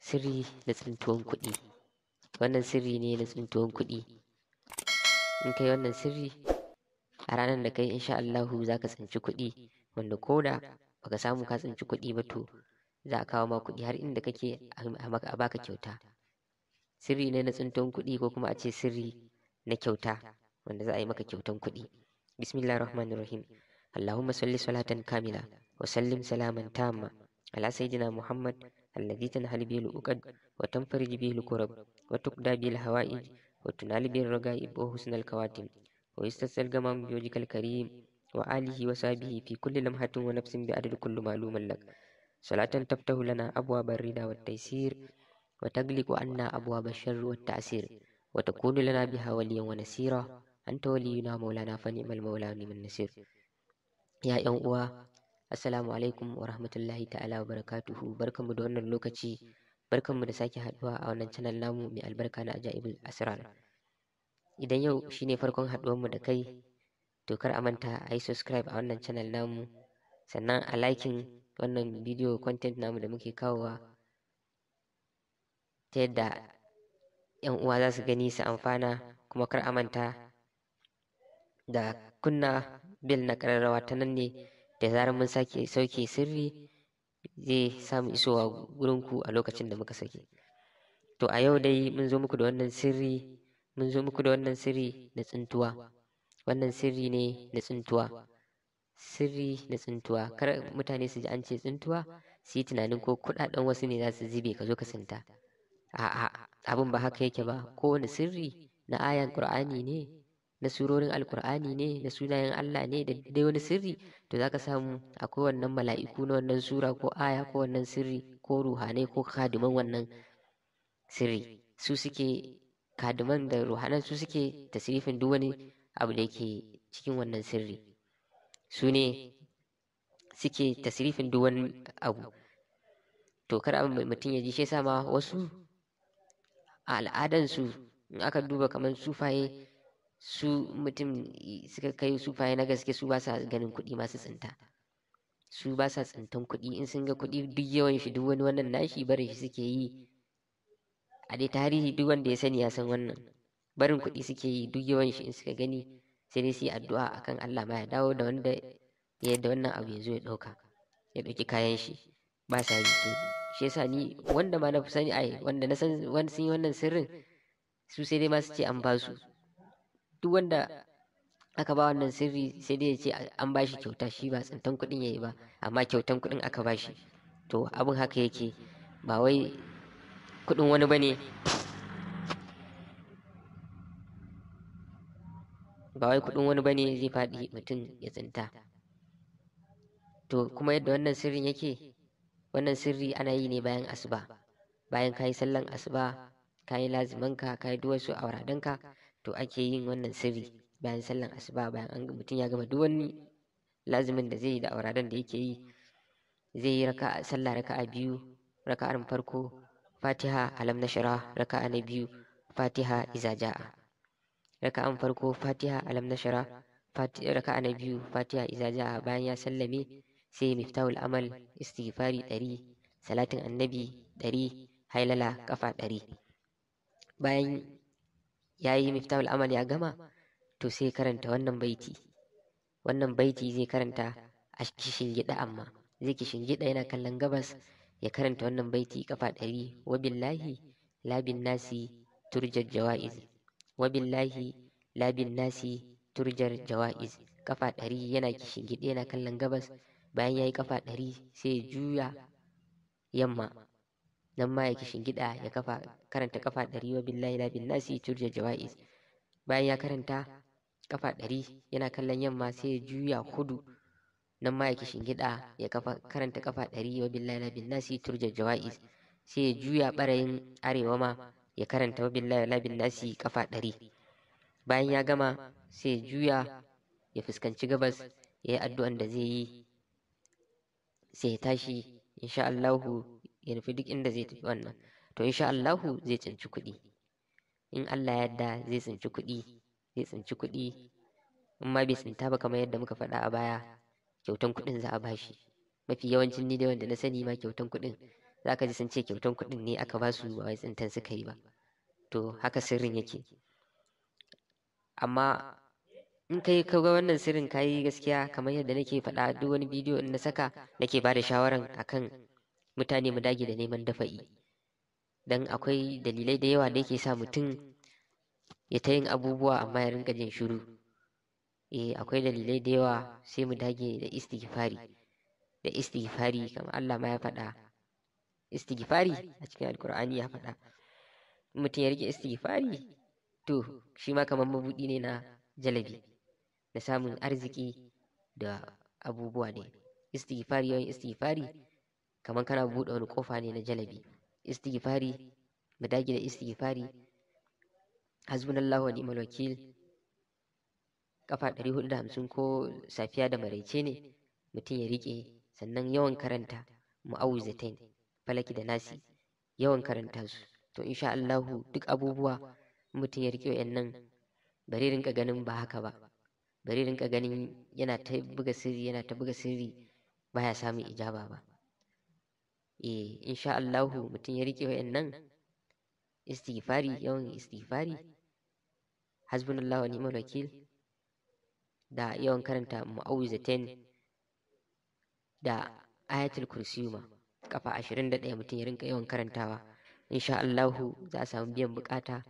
sirri na tsintuwan kuɗi wannan sirri ne na tsintuwan kuɗi in kai wannan sirri a ranar da kai insha Allahu za ka tsinci kuɗi wanda ko da baka samu ka tsinci kuɗi ba to za a kawo ma kuɗi har inda kake a baka kyauta sirri ne na tsintuwan kuɗi ko kuma a ce sirri na kyauta wanda za a yi maka kyautan kuɗi bismillahir rahmanir rahim allahumma salli salatan kamila wa sallim salaman tamma ala sayyidina muhammad الذي تنحل به الأقد وتنفرج به الكرب وتقضى به الهوائج وتنال به الرغائب وحسن الكواتم ويستسقى الغمام بوجهك الكريم وآله وصحبه في كل لمحة ونفس بعدد كل معلوم لك صلاة تفتح لنا أبواب الرضا والتيسير وتغلق عنا أبواب الشر والتعسير وتكون لنا بها وليا ونسيرا أنت ولينا مولانا فنعم المولى ونعم النصير يا يوم Assalamu alaikum wa rahmatullahi ta'ala wa barakatuhu barkanmu da wannan lokaci barkanmu da sake haduwa a wannan channel namu mai albarka na ajaibul asrar idan yau shine farkon haduwanmu da kai to kar a manta a yi subscribe a wannan channel namu sannan a liking wannan video content namu da muke kawowa ta yadda yan uwa za su gani su amfana kuma kar a manta da kunna bil na kararrawa ta nan ne da zarar mun sake sauke sirri zai samu isowa gurinku a lokacin da muka sake to a yau dai mun zo muku da wannan sirri mun zo muku da wannan sirri na tsintuwa wannan sirri ne na tsintuwa sirri na tsintuwa kar mutane su ji an ce tsintuwa su yi tunanin ko kuɗaɗen wasu ne za su zube ka zo ka tsinta a'a abin ba haka yake ba kowane sirri na ayan qur'ani ne na surorin alkur'ani ne na sunayen Allah ne da dai wani sirri to zaka samu akwai wannan mala'iku na wannan sura ko aya ko wannan sirri ko ruhanai ko kadiman wannan sirri su suke kadiman da ruhanan su suke tasirifin duk wani abu da yake cikin wannan sirri su ne suke tasirifin duk wani abu to kar mutum ya ji shi ma wasu a al'adansu in aka duba kamar sufaye su mutum suka kai sufaye na gaske su ba sa ganin kuɗi masu tsinta su ba sa tsintan kuɗi in sun ga kuɗi duk yawan shi duk wani wannan nashi barin shi suke yi a dai tarihi duk wanda ya sani ya san wannan barin kuɗi suke yi duk yawan shi in suka gani sai dai su yi addu'a akan Allah ma ya dawo da wanda ya da wannan abu ya zo ya ɗauka ya ɗauki kayan shi ba sa yi to shi yasa ni wanda ma na fi sani ai wanda na san wani sun yi wannan sirrin su sai dai ma su ce an ba su duk wanda aka ba wannan sirri sai dai ya ce an ba shi kyauta shi ba tsintan kuɗin ya yi ba amma kyautan kuɗin aka ba shi to abin haka yake ba wai kuɗin wani ba ne ba wai kuɗin wani ba ne zai faɗi mutum ya tsinta to kuma yadda wannan sirrin yake wannan sirri ana yi ne bayan asuba bayan ka yi sallan asuba ka yi lazimanka ka yi duk wasu auradanka to ake yin wannan sirri bayan sallan asuba bayan an mutum ya gama duk wani lazimin da zai yi da auradan da yake yi zai yi raka sallah raka'a biyu raka'ar farko fatiha alam nashara raka'a na biyu fatiha iza ja'a raka'an farko fatiha alam nashara raka'a na biyu fatiha iza ja'a bayan ya sallame sai miftahul amal istighfari ɗari salatin annabi ɗari hailala kafa ɗari bayan ya yi miftahul amal ya gama to sai karanta wannan baiti wannan baiti zai karanta a kishin gida amma zai kishin gida yana kallon gabas ya karanta wannan baiti kafa ɗari wa billahi labin nasi turjar jawa'iz wa billahi labin nasi turjar jawa'iz kafa ɗari yana kishin gida yana kallon gabas bayan ya yi kafa ɗari sai ya juya yamma nan ma ya kishin gida ya kafa karanta kafa ɗari wa billahi la bin nasi turja jawa'iz bayan ya karanta kafa ɗari yana kallon yamma sai ya juya hudu nan ma ya kishin gida ya kafa karanta kafa ɗari wa billahi la bin nasi turja jawa'iz sai ya juya ɓarayin arewa ma ya karanta wa billahi la bin nasi kafa ɗari bayan ya gama sai ya juya ya fuskanci gabas ya yi addu'an da zai yi sai ya tashi insha Allahu ya nufi duk inda zai tafi wannan to insha Allahu zai tsinci kuɗi in Allah ya yarda zai tsinci kuɗi zai tsinci kuɗi in ma bai tsinta ba kamar yadda muka faɗa a baya kyautan kuɗin za a bashi mafi yawancin ni dai wanda na sani ma kyautan kuɗin za ka ji sun ce kyautan kuɗin ne aka ba su ba wai tsintan suka yi ba to haka sirrin yake amma in kai ka ga wannan sirrin ka yi gaskiya kamar yadda nake faɗa duk wani bidiyo in na saka nake ba da shawaran akan mutane mu dage da neman dafa'i dan akwai dalilai da yawa da yake sa mutum ya ta yin abubuwa amma ya rinka jin shiru eh akwai dalilai da yawa sai mu dage da istighfari da istighfari kamar Allah ma ya faɗa istighfari a cikin alkur'ani ya faɗa mutum ya rike istighfari to shi ma kamar mabuɗi ne na jalabi da samun arziki da abubuwa ne istighfari yawan istighfari kamar kana buɗe wani ƙofa ne na jalabi istighfari mu dage da istighfari hasbunallahu wa ni'mal wakil kafa 450 ko safiya da maraice ne mutum ya rike sannan yawan karanta mu'awwizatain falaki da nasi yawan karanta su to insha Allahu duk abubuwa mutum ya rike wayannan bari rinka ganin ba haka ba bari rinka ganin yana ta buga sirri yana ta buga sirri baya samun ijaba ba eh insha Allahu mutum ya rike wayannan istighfari yawan istighfari hasbunallahu wa ni'mal wakil da yawan karanta mu'awwizatain da ayatul kursiyu ma kafa 21 mutum ya rinka yawan karantawa insha Allahu za a samu biyan bukata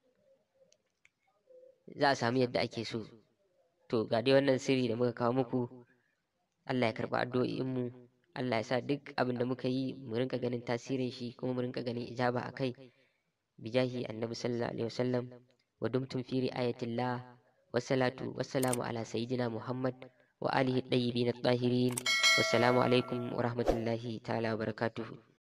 za a samu yadda ake so to ga dai wannan sirri da muka kawo muku Allah ya karba addu'o'inmu Allah ya sa duk abin da muka yi mu rinka ganin tasirin shi kuma mu rinka ganin ijaba a kai bijahi annabi sallallahu alaihi wasallam wa dumtum fi ri'ayatillah wassalatu wassalamu ala sayyidina muhammad wa alihi tayyibin at-tahirin wassalamu alaikum wa rahmatullahi ta'ala wa barakatuhu